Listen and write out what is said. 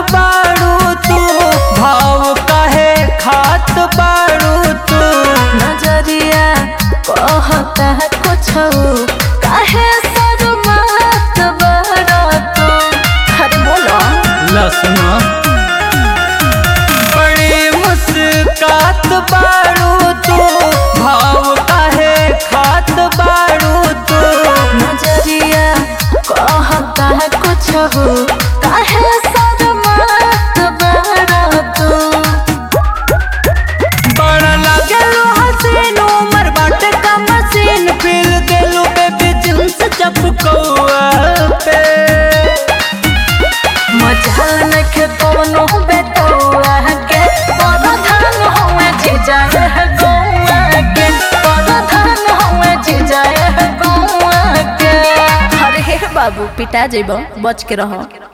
बाड़ू तू भाव काहे खात बाड़ू तू नजरिया कहता है कुछ काहे शर्मात बड़ा तू अरे बोलो लसन बड़ी मुस्कात बाड़ू तू भाव काहे खात बाड़ू तू नजरिया कहता है कुछ काहे शर्मात बड़ा तू बड़ा लागेलो हसीन उमर बाटे का मशीन फील देलू बेबी जींस चपकौआ पे मजाल नखे कोनो बेटौआ के परधान होए जीजा है गौआ के परधान होए जीजा है गौआ के अरे हे बाबू पिटा जेबो बच के रहो